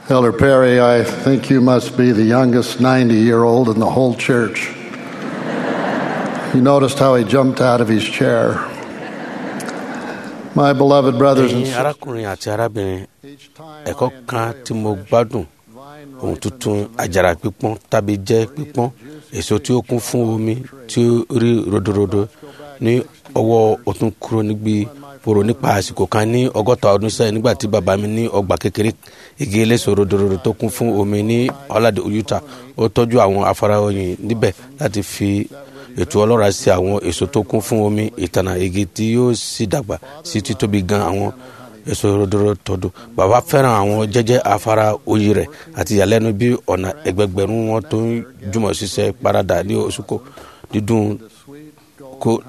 Elder Perry, I think you must be the youngest 90 year old in the whole church. You noticed how he jumped out of his chair. My beloved brothers and ẹ̀yin sisters, arákùnrin àti arábìnrin each time ẹ̀kọ́ I kan enjoy tí mo gbádùn ohun tuntun àjàrà pípọ́n tàbí jẹ́ pípọ́n èso tí ó kún fún omi tí ó rí rodorodo ní ọwọ́ ọ̀tún kúrò níbi fòrò nípa àsìkò kan ní ọgọ́ta ọdún sẹ́yìn nígbà tí bàbá mi ní ọgbà kékeré igi eléso rodorodo tó kún fún omi ní ọ̀làdé Utah ó tọ́jú àwọn afárá oyin níbẹ̀ láti fi ètò ọlọ́ra sí àwọn èso tó kún fún omi ìtànà igi tí yóò sì dàgbà sí títóbi gan àwọn èso rodoro tọdún bàbá fẹ́ràn àwọn jẹ́jẹ́ afárá oyin rẹ̀ àti ìyàlẹ́nu bí ọ̀nà ẹgbẹgbẹ̀rún wọn tó ń jùmọ̀ ṣiṣẹ́ parada ní oṣùkò dídùn the sweet kó golden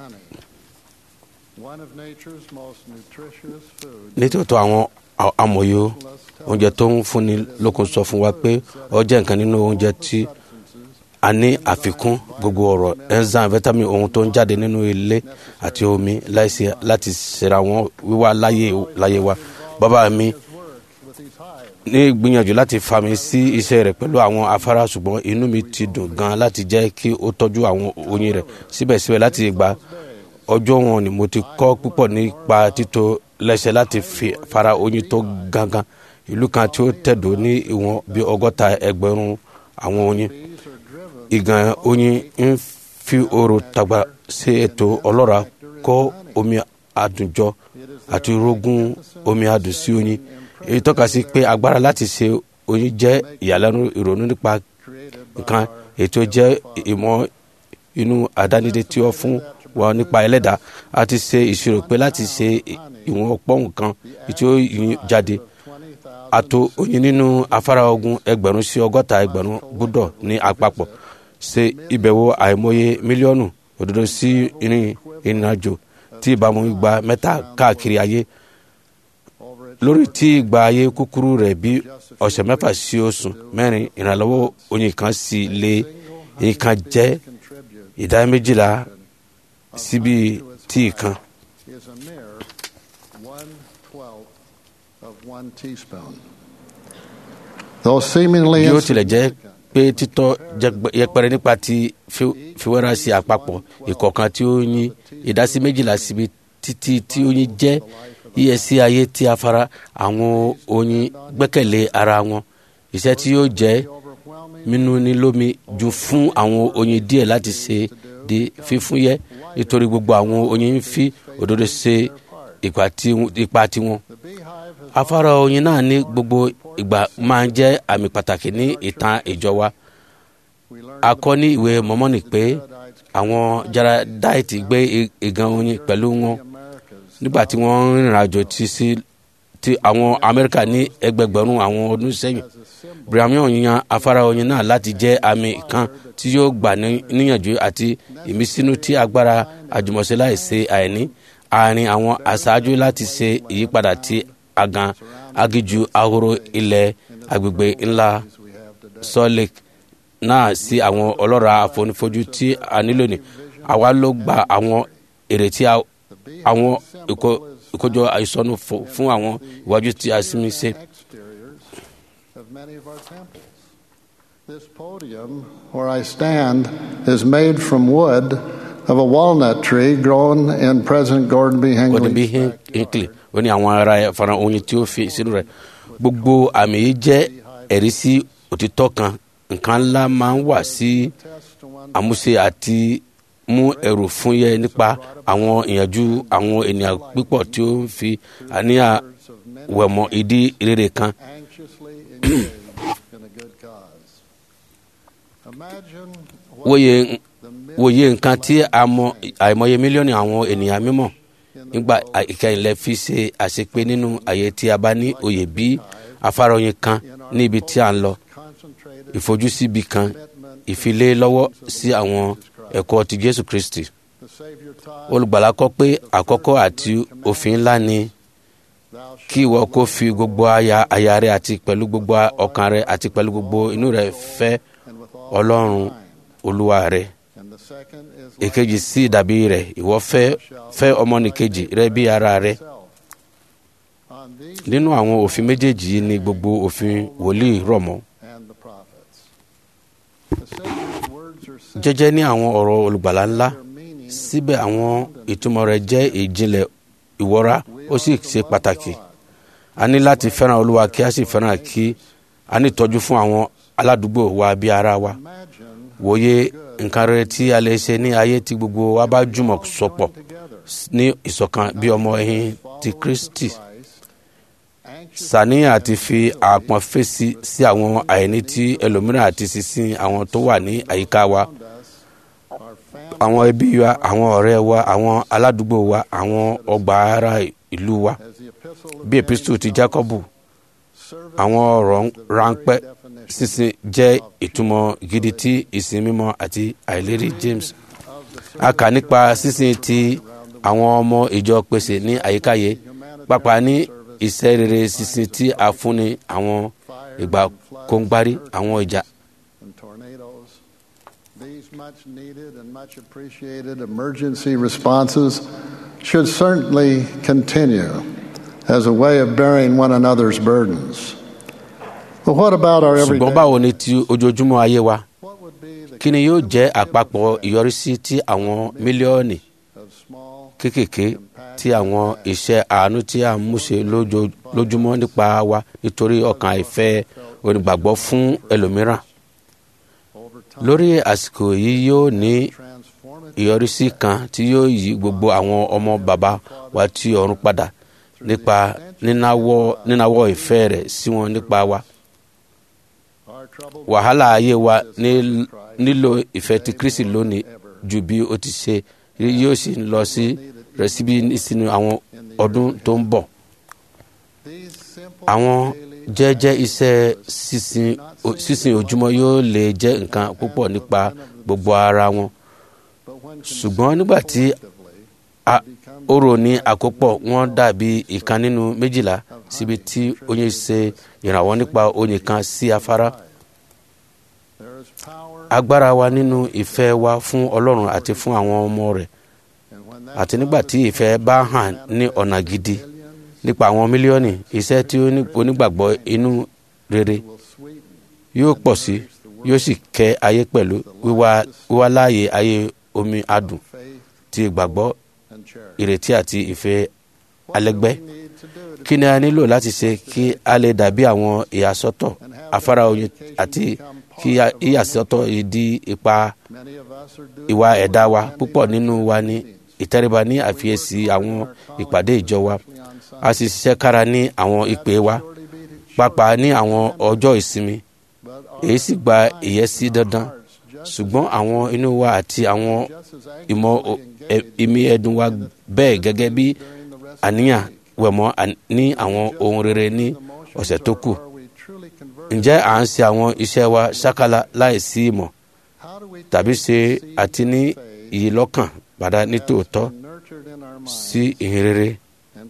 honey, one of nature's most nutritious foods. nítòótọ́ àwọn a- amòye oúnjẹ tó ń fúnni lókun sọ fún wa pé ó jẹ́ nǹkan nínú oúnjẹ tí a ní àfikún gbogbo ọ̀rọ̀ enzyme vitamin ohun tó ń jáde nínú ilé àti omi láìsí láti ṣera wọn wíwá láyé láyé wa bàbá mi With these hives, ní gbìyànjú láti fa mi sí iṣẹ́ rẹ̀ pẹ̀lú àwọn afárá ṣùgbọ́n inú mi ti dùn gan láti jẹ́ kí ó tọ́jú àwọn oyin rẹ̀ síbẹ̀síbẹ̀ láti ìgbà ọjọ́ wọn ni mo ti kọ́ púpọ̀ nípa títò lẹ́sẹ̀ láti fi fara oyin tó gangan ìlú kan tí ó tẹ̀dó ní ìwọ̀n bí ọgọ́ta ẹgbẹ̀rún àwọn oyin ìgàn oyin ń fi oòrùn tàgbà sí ètò ọlọ́ra kó omi àdùnjọ àti rógún omi àdùn sí oyin èyí tọ́ka sí pé agbára láti ṣe oyin jẹ́ ìyàlẹ́nu ìrònú nípa nǹkan ètò jẹ́ ìmọ̀ inú àdánidé tí ó fún wa nípa ẹlẹ́dà a ti ṣe ìṣirò pé láti ṣe ìwọ̀n ọ̀pọ̀ nǹkan tí ó yin jáde àtò oyin nínú afárá ogun ẹgbẹ̀rún sí ọgọ́ta ẹgbẹ̀rún gbúdọ̀ ní àpapọ̀ ṣe ìbẹ̀wò àìmọye mílíọ̀nù òdodo sí ìrìn ìrìnàjò tí ìbámu gba mẹ́ta káàkiri ayé over its lórí tí ìgbà ayé kúkúrú rẹ̀ bí ọ̀sẹ̀ mẹ́fà sí oṣù mẹ́rin ìrànlọ́wọ́ oyin kan sì lé nǹkan jẹ́ contribute ìdá méjìlá síbi tí kan. is a mere one twelfth of one teaspoon. Though seemingly bí ó tilẹ̀ jẹ́ insignificant, pé títọ́ jẹgbẹ- yẹpẹrẹ nípa ti fi- fiwẹ́ra sí àpapọ̀ ìkọ̀ọ̀kan tí ó yin ìdásí méjìlá síbi títí tí oyin jẹ́ iyẹ̀sí ayé tí a fara àwọn oyin gbẹ́kẹ̀lé ara wọn iṣẹ́ tí yóò jẹ́ overwhelming mímú ní lómi ju fún àwọn oyin díẹ̀ láti ṣe di fífúyẹ́ nítorí gbogbo àwọn oyin ń fi òdodo ṣe ipa tí- ipa tiwọn the beehive has afárá oyin náà ní gbogbo ìgbà máa ń jẹ́ àmì pàtàkì ní ìtàn ìjọ wa we learned a kọ́ ní ìwé mọ́mọ́nì pé àwọn jaradaiti gbé i- ìgan oyin pẹ̀lú wọn Americas nígbà tí wọ́n ń rìnrìn àjò ti sí ti àwọn amẹ́ríkà ní ẹgbẹgbẹ̀rún àwọn ọdún sẹ́yìn as a symbol brian yan afárá oyin náà láti jẹ́ àmì kan tí yóò gbà ní- níyànjú àti ìmísínú tí agbára àjùmọ̀ṣe láìsí àìní àárín àwọn aṣáájú láti ṣe ìyípadà tí agan agiju ahoro ilẹ̀ agbègbè ńlá we have today. salt lake náà sí àwọn ọlọ́ra àfonífojú tí a nílò ní àwa ló gba àwọn èrè tí a- àwọn ìkó- ìkójọ àìsọnù fo- fún àwọn ìwájú tí a sinmi ṣe. exteriors of many of our temples. This podium where I stand is made from wood of a walnut tree grown in President Gordon B. gordon b Hinckley's hinckley ó ní àwọn ará ẹ̀ fara oyin tí ó fi sínú rẹ̀ gbogbo àmì yìí jẹ́ ẹ̀rí sí òtítọ́ kan nǹkan ńlá máa ń wà sí test to one àmúṣe àti mú ẹrù fún yẹ nípa àwọn ìyànjú àwọn ènìyàn pípọ̀ tí ó ń fi àníyàn words of many wẹ̀mọ́ ìdí rere kan anxiously engaged in a good cause. Imagine what wòye the wòye millions nǹkan tí a mọ àìmọye mílíọ̀nù àwọn ènìyàn mímọ̀ nígbà ìkẹyìn lẹ fi ṣe àṣepé nínú àyè tí a bá ní òye bí afárá oyin kan ní ibi tí a ń lọ concentrated ìfojúsíbi kan commitment ìfilé lọ́wọ́ sí àwọn ẹ̀kọ́ ti jésù kristi the Savior taught olùgbàlà kọ́ pé àkọ́kọ́ àti òfin ńlá ni thou kí ìwọ kó fi gbogbo aya aya rẹ àti pẹ̀lú gbogbo ọkàn rẹ àti pẹ̀lú gbogbo inú rẹ fẹ́ and with all ọlọ́run thine. olúwa rẹ And the second is like èkejì sí ìdàbí rẹ ìwọ fẹ́ fẹ́ ọmọnìkejì rẹ bí ara rẹ thyself. On upon these nínú àwọn òfin méjèèjì yìí ni gbogbo òfin wòlíì rọ̀ mọ́ and the prophets. The Savior's words are simple, jẹ́jẹ́ ní àwọn ọ̀rọ̀ olùgbàlà ńlá their meaning síbẹ̀ àwọn ìtumọ̀ rẹ̀ jẹ́ ìjìnlẹ̀ ìwọ́ra ó sì ṣe pàtàkì a ní láti fẹ́ràn olúwa kí a sì fẹ́ràn kí a ní ìtọ́jú fún àwọn aládùúgbò wa bí ara wa imagine wòye nǹkan rere tí a lè ṣe ní ayé tí gbogbo wa bá jùmọ̀ sọpọ̀ together. ní ìṣọ̀kan bí ọmọ ẹ̀yìn ti kristi Christ, anxious sàníyàn àti fi àpọ̀n fèsì sí àwọn àìní tí ẹlòmíràn àti sísìn àwọn tó wà ní àyíká wa around us, our family àwọn ẹbí wa àwọn ọ̀rẹ́ wa àwọn aládùúgbò wa àwọn ọgbà ara ìlú wa as the epistle of bí epistu ti jacobu servant àwọn ọ̀rọ̀ the ráńpẹ́ very definition sísìn jẹ́ ìtumọ̀ gidi tí ìsìn mímọ́ àti àìlérí james of the a kà nípa sísìn tí àwọn ọmọ ìjọ pèsè ní àyíkáyé pápá ní iṣẹ́ rere sísìn tí a fúnni àwọn ìgbà kóńgbárí àwọn ìjà and tornadoes. These much needed and much appreciated emergency responses should certainly continue as a way of bearing one another's burdens. But what about our everyday? ṣùgbọ́n báwo ni ti ojoojúmọ́ ayé wa What would be the kí ni yóò jẹ́ àpapọ̀ ìyọrísí tí àwọn mílíọ̀nù of small kéékèèké tí àwọn iṣẹ́ àánú tí a ń múṣe lójo- lójúmọ́ nípa wa nítorí ọkàn àìfẹ́ onígbàgbọ́ fún ẹlòmíràn over time lórí àsìkò yìí yóò ní transformative ìyọrísí kan tí yóò yí gbogbo àwọn ọmọ bàbá wa tí ọ̀run padà nípa nínáwọ́ nínáwọ́ ìfẹ́ rẹ̀ sí wọn nípa wa our troubled wàhálà ayé wa ní- nílò ìfẹ́ ti kristi lónìí ju bí ó ti ṣe rí yóò sì ń lọ sí rẹ̀ síbi sínú àwọn ọdún tó ń bọ̀ these simple àwọn daily jẹ́jẹ́ iṣẹ́ sísìn o- sísìn ojúmọ́ yóò lè jẹ́ nǹkan púpọ̀ nípa gbogbo ara wọn but when ṣùgbọ́n nígbà tí collectively a- become ó rò ní àkópọ̀ wọn dàbí ìkan nínú méjìlá síbi tí oyin ṣe ìrànwọ́ nípa oyin kan sí afárá there is power agbára wa nínú ìfẹ́ wa fún ọlọ́run àti fún àwọn ọmọ rẹ̀ and when that àti nígbà tí ìfẹ́ bá hàn ní ọ̀nà gidi nípa àwọn mílíọ̀nù iṣẹ́ tí ó ní onígbàgbọ́ inú rere will sweeten yóò pọ̀ sí yóò sì kẹ́ ayé pẹ̀lú wíwá wíwá láàyè ayé omi adùn faith ti ìgbàgbọ́ and charity. ìrètí àti ìfẹ́ What do alẹ́gbẹ́ we need to do to kí ni a nílò láti ṣe kí a lè dàbí àwọn ìyàsọ́tọ̀ afárá oyin àti kí a- ìyàsọ́tọ̀ yìí di ipa many of us are doing ìwà ẹ̀dá wa púpọ̀ nínú wa ní ìtẹríba ní àfiyèsí àwọn ìpàdé ìjọ wa a sì ṣiṣẹ́ kára ní àwọn ìpè wa pàápàá ní àwọn ọjọ́ ìsinmi èyí sì gba ìyẹ́sí dandan ṣùgbọ́n àwọn inú wa àti àwọn ìmọ̀ o- ẹ- ìmí ẹ̀dùn wa bẹ́ẹ̀ gẹ́gẹ́ bí àníyàn wẹ̀mọ́ à- ní àwọn ohun rere ní ọ̀sẹ̀ tó kù ǹjẹ́ à ń ṣe àwọn iṣẹ́ wa ṣákálá láìsí ìmọ̀ tàbí ṣe àti ní ìyílọ́kàn padà nítòótọ́ sí ìhìn rere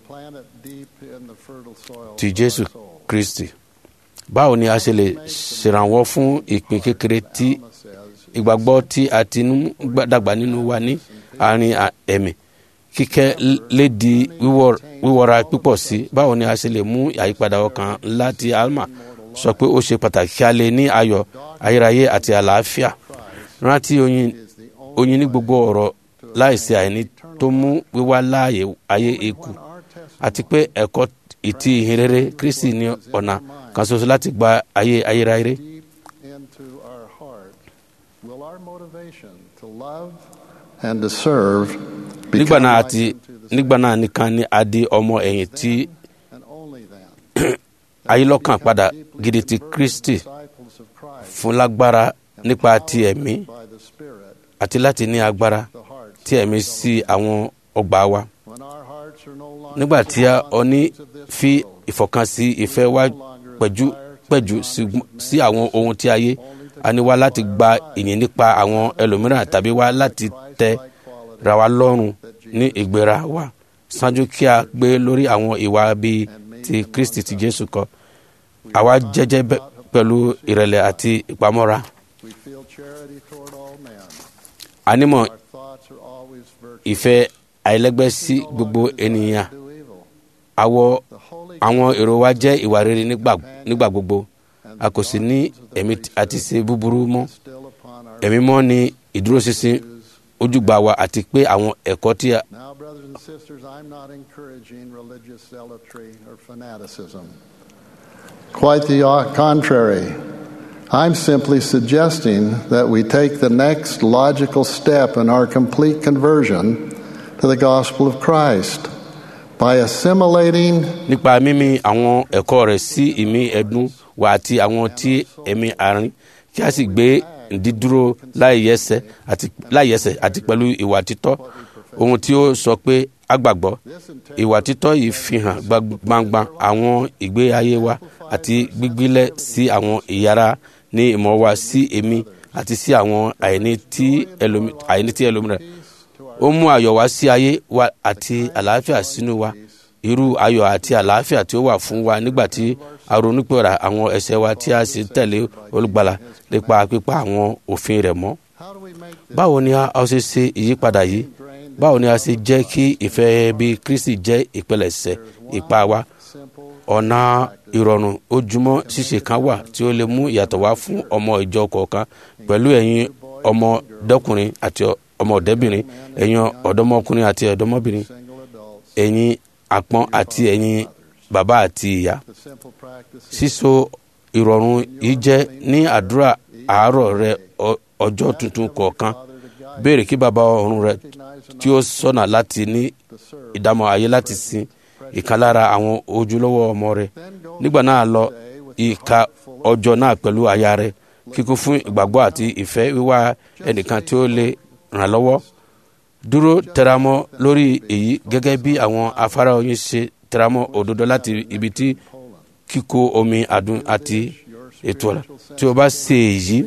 ti jésù kristi báwo ni a ṣe lè ṣèrànwọ́ fún ìpín kékeré tí ìgbàgbọ́ tí a ti ń dàgbà nínú wa ní àárín à- ẹ̀mí kíkẹ́ l- lè di wíwọ́- wíwọ́ra púpọ̀ sí báwo ni a ṣe lè mú àyípadà ọkàn ńlá tí alma sọ pé ó ṣe pàtàkì kí a lè ní ayọ̀ ayérayé àti àlàáfíà rántí oyin oyin ní gbogbo ọ̀rọ̀ láìsí àìní tó mú wíwá láàyè ayé eku àti pé ẹ̀kọ́ ìtì ìhìnrere kristi ní ọ̀nà kan ṣoṣo láti gba ayé ayérayé into our heart, will our motivation to love and to serve nígbà become náà like àti unto the nígbà náà nìkan ni a di ọmọ ẹ̀yìn tí and only then ayélọ́kàn padà gidi ti kristi disciples of Christ fún lágbára nípa ti ẹ̀mí by the Spirit àti láti ní agbára the hearts tí ẹ̀mí sí àwọn ọgbà wa when our hearts are no longer nígbà tí a full ọ ní of this fi world, ìfọkànsí ìfẹ́ wa pẹ̀jú pẹ̀jú sí- sí àwọn ohun tí ayé a ní wá láti gba ìyìn nípa àwọn ẹlòmíràn tàbí wá láti tẹ ra wa lọ́rùn ní ìgbéra wa ṣáájú kí a gbé lórí àwọn ìwà bíi ti kristi ti jésù kọ àwa jẹ́jẹ́ bẹ́- pẹ̀lú ìrẹ̀lẹ̀ àti ìpamọ́ra we feel charity toward all men. anímọ̀ Our thoughts are always virtuous. ìfẹ́ àìlẹ́gbẹ́ sí gbogbo ènìyàn Do evil. àwọ̀ The Holy àwọn èrò wa jẹ́ ìwà rere nígbà nígbà gbogbo a kò sì ní ẹ̀mí àti ṣe búburú mọ́ still upon our ẹ̀mí mọ́ ni ìdúróṣinṣin ojúgbà wa àti pé àwọn ẹ̀kọ́ tí a- Now, brothers and sisters, I'm not encouraging religious zealotry or fanaticism. Quite the o- contrary. I'm simply suggesting that we take the next logical step in our complete conversion to the gospel of Christ by assimilating nípa mímí àwọn ẹ̀kọ́ rẹ̀ sí ìmí ẹ̀dùn wa àti àwọn tí ẹ̀mí àárín kí a sì gbé dídúró láìyẹsẹ̀ àti láìyẹsẹ̀ àti pẹ̀lú ìwà títọ́ ohun tí ó sọ pé a gbàgbọ́ ìwà títọ́ yìí fi hàn gbag- gbangba àwọn ìgbé ayé wa àti gbígbílẹ̀ sí àwọn ìyára ní ìmọ̀ wa sí èmi àti sí àwọn àìní tí ẹlòmí- àìní tí ẹlòmíràn ó mú ayọ̀ wá sí ayé wa àti àlàáfíà sínú wa irú ayọ̀ àti àlàáfíà tí ó wà fún wa nígbà tí a ronúpẹ̀rẹ̀ àwọn ẹ̀ṣẹ̀ wa tí a sì tẹ̀lé olùgbàlà nípa pípa àwọn òfin rẹ̀ mọ́. how do we make this báwo ni a a ṣe ṣe ìyípadà yìí báwo ni a ṣe jẹ́ kí ìfẹ́ bí kristi jẹ́ ìpilẹ̀ṣẹ̀ ipa wa simple ọ̀nà ìrọ̀rùn ojúmọ́ ṣíṣe kan wà tí ó lè mú ìyàtọ̀ wá fún ọmọ ìjọ kọ̀ọ̀kan pẹ̀lú ẹ̀yin ọmọdékùnrin àti ọmọdébìnrin ẹ̀yin ọ̀dọ́mọkùnrin àti ọ̀dọ́mọbìnrin single adults, ẹ̀yin àpọ́n àti ẹ̀yin bàbá àti ìyá the simple practice síso ìrọ̀rùn yìí jẹ́ ní àdúrà àárọ̀ rẹ ọ- ọjọ́ tuntun kọ̀ọ̀kan béèrè kí bàbá ọ̀run rẹ tí ó sọ̀nà láti ní ìdámọ̀ ayé láti sin ìkan lára àwọn ojúlówó ọmọ rẹ nígbà náà lọ ìka ọjọ́ náà pẹ̀lú aya rẹ kíkún fún ìgbàgbọ́ àti ìfẹ́ wíwá ẹnìkan tí ó lè ràn lọ́wọ́ dúró tẹramọ́ lórí èyí gẹ́gẹ́ bí àwọn afárá oyin ṣe tẹramọ́ òdodo láti ibi tí kíkó omi àdùn àti ètò ọ̀la tí o bá ṣe èyí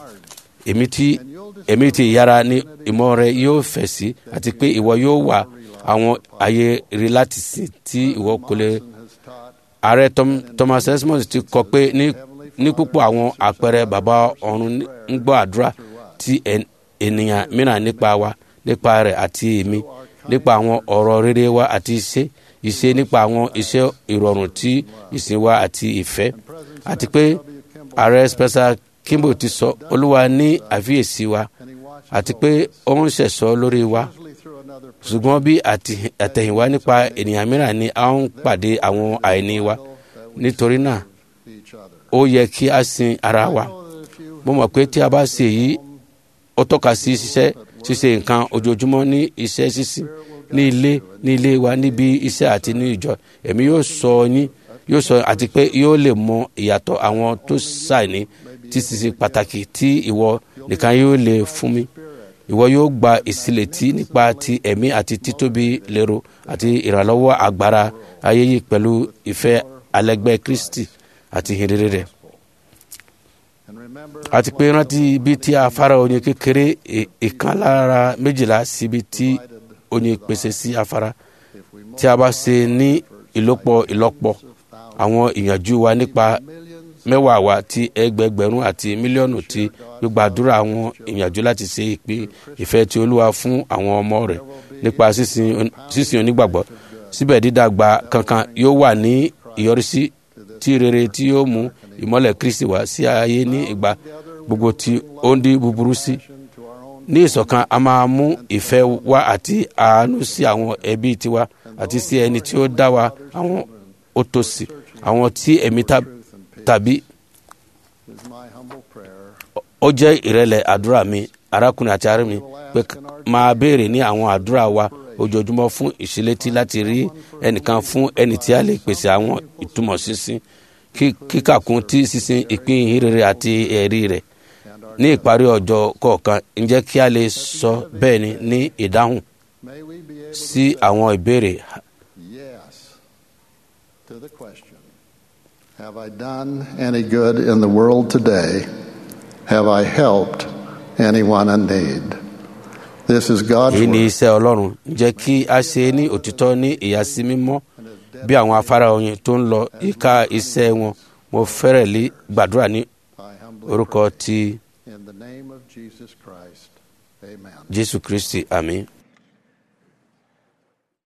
èmi tí èmi tí ìyára ní ìmọ̀ rẹ yóò fẹ̀ sí àti pé ìwọ yóò wà àwọn ayé rí láti sìn tí ìwọ kò lè has taught ààrẹ Tom- thomas esmond ti kọ pé ní ní púpọ̀ àwọn àpẹẹrẹ bàbá ọ̀run ń gbọ́ àdúrà tí ẹn- ènìyàn mìíràn nípa wa nípa rẹ̀ àti èmi nípa àwọn ọ̀rọ̀ rere wa àti iṣẹ́ iṣẹ́ nípa àwọn iṣẹ́ ìrọ̀rùn tí ìsìn wa àti ìfẹ́ àti pé ààrẹ spencer kimball ti sọ olúwa ní àfiyèsí wa and he watched àti pé ó ń ṣẹ̀ṣọ́ lórí wa usually through another ṣùgbọ́n bí àti- àtẹ̀yìnwá nípa ènìyàn mìíràn ni a ń pàdé àwọn àìní wa nítorí náà each other. ó yẹ kí a sin ara wa Know that if you mo mọ̀ pé tí a bá ṣe èyí ó tọ́ka sí ṣiṣẹ́ ṣíṣe nǹkan ojoojúmọ́ ní iṣẹ́ ṣíṣe ní ilé ní ilé wa níbi iṣẹ́ àti ní ìjọ ẹ̀mí yóò sọ yín yóò sọ àti pé yóò lè mọ ìyàtọ̀ àwọn tó ṣàìní tí ṣiṣe pàtàkì tí ìwọ nìkan yóò lè fún mi ìwọ yóò gba ìsílẹ̀tì nípa ti ẹ̀mí àti títóbi lérò àti ìrànlọ́wọ́ agbára ayé yìí pẹ̀lú ìfẹ́ alẹ́gbẹ́ kristi àti ìhìnrere rẹ̀ and remember àti pé rántí ibi tí afárá oyin kékeré ì- ìkan lára méjìlá síbi tí oyin pèsè sí afárá if we tí a bá ṣe ní ìlọ́pọ̀ ìlọ́pọ̀ àwọn ìyànjú wa nípa mẹ́wàá wa ti ẹgbẹgbẹ̀rún àti mílíọ̀nù ti gbígbàdúrà àwọn ìyànjú láti ṣe ìpín ìfẹ́ tí olúwa fún àwọn ọmọ rẹ̀ nípa sísìn on- sísìn onígbàgbọ́ síbẹ̀ dídàgbà kankan yóò wà ní ìyọrísí tí rere tí yóò mú ìmọ́lẹ̀ kristi wá sí ayé ní ìgbà gbogbo tí ó ń di búburú sí to our own ní ìṣọ̀kan a máa mú ìfẹ́ wá àti àánú sí àwọn ẹbí tiwa àti sí ẹni tí ó dá wa àwọn òtòṣì àwọn tí ẹ̀mí ta- tàbí is my humble prayer. ó jẹ́ ìrẹ̀lẹ̀ àdúrà mi arákùnrin àti arábìnrin pé k- máa béèrè ní àwọn àdúrà wa ojoojúmọ́ fún ìṣílétí láti rí ẹnìkan fún ẹni tí a lè pèsè àwọn ìtumọ̀ sísìn kí- kíkàkún tí sísìn ìpín ìhìnrere àti ẹ̀rí rẹ̀ ní ìparí ọjọ́ kọ̀ọ̀kan ǹjẹ́ kí a lè sọ bẹ́ẹ̀ ni ní ìdáhùn May we be able sí àwọn ìbéèrè yes to the question Have I done any good in the world today? Have I helped anyone in need? This is God's èyí ni word. iṣẹ́ ọlọ́run ǹjẹ́ kí a ṣe é ní òtítọ́ ní ìyàsí mímọ́ bí àwọn afárá oyin tó ń lọ ìka iṣẹ́ wọn mo fẹ́rẹ̀ lé gbàdúrà ní I humbly orúkọ ti pray in the name of Jesus Christ. Amen. jésù kristi àmín